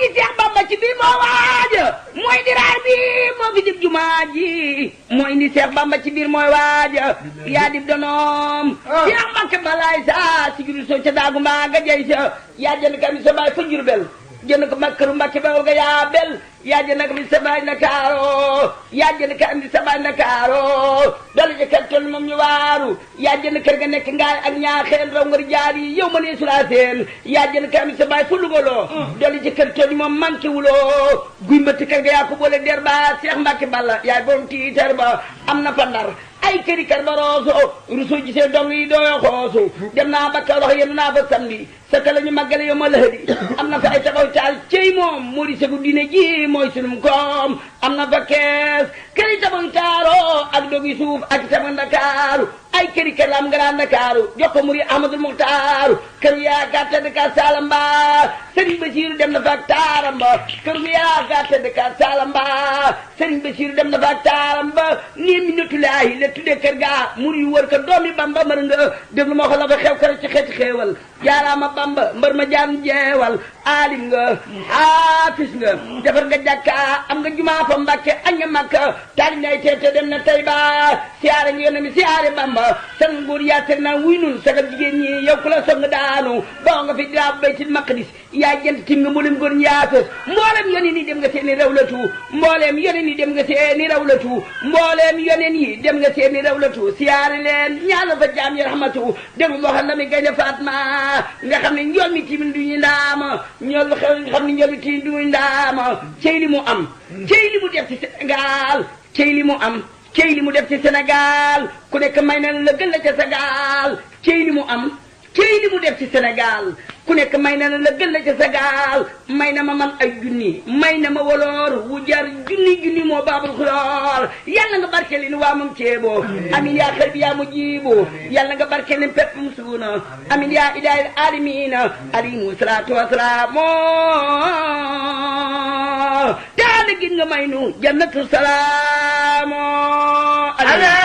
indi Seex Bamba ci biir moo waaja mooy diraar bi moo fi dib jumaa ji moo indi Seex Bamba ci biir mooy waaja yaa dib donoom Seex Mbàkke balaay sa si juru soo ca daagu mbaa nga jey sa yaa jënd kam sa baay fa Jurbel jënd ko makkaru Mbàkke ba nga yaa bel yaa jënd kam sa baay Ndakaaro yaa jënd kam sa baay Ndakaaro dala ci kër toll moom ñu waaru yaa jënd kër ga nekk ngaay ak ñaaxeen raw ngar jaar yi yow ma nee sulaa seen yaa jënd kam sa baay fu lugaloo dala ci kër toll moom manqué wuloo guy mbëtt kër ga yaa ko boole der ba Seex Mbàkke Balla yaay borom tiitar ba am na fa ndar ay këri kër ba rooso rusu gisee dong yi dooyo xoosu dem naa ba Kawlax yenn naa fa samedi sa ka la ñu màggale yow ma lëhëdi am na fa ay taxaw taal cey moom moo di segu diine ji mooy sunum koom am na fa kees këri tabax taaro ak dogi suuf ak tabax ndakaaru ay këri kër la am nga naan ndakaaru jox ko muri Ahmadul Muxtaaru kër yaa gàtta de ka Salamba Sëriñ Basiiru dem na fa ak taaram ba kër yaa gàtta de ka Salamba Sëriñ Basiiru dem na fa ak taaram ba nii mi natulaayi la tuddee kër gaa muri yu wër ko doomi Bamba mër nga déglu ma ko la fa xew kër ci xeeti xeewal jaaraama Bamba mbër ma jaan jeewal aalim nga haafis nga defar nga jàkka am nga jumaa fa Mbàkke añ nga Makka taali nay teete dem na Tayba siyaare nga yónne mi siyaare Bamba san nguur yaa teg naa wuy nun sagal jigéen ñi yow ku la song daanu boo nga fi daa baytil maqdis yaa jënt tim nga mboolem góor ñaafes mboolem yoneen yi dem nga seeni rawlatu mbooleem yoneen yi dem nga seeni rawlatu mbooleem yoneen yi dem nga seeni rawlatu siyaare leen ñaanal fa jaam yi rahmatu déglu moo xam la mi gaynde Fatma nga xam ne njool mi timin du ñu ndaama ñool xew nga xam ne njool mi timin du ñu ndaama cey li mu am cey li mu def ci Sénégal cey li mu am cey li mu def ci Sénégal ku nekk may na la gën la ca Sénégal cey li mu am cey li mu def ci Sénégal ku nekk may na la gën la ca Sénégal may na ma man ay junni may na ma woloor wu jar junni junni moo baabul xuloor yàlla nga barke leen waa moom ceebo amin yaa xel bi yaa mu jiibu yàlla nga barke leen pepp mu suuna amin yaa ilaahil aalamiina alayhimu salaatu wasalaamu daal gin nga may nu jannatu salaamu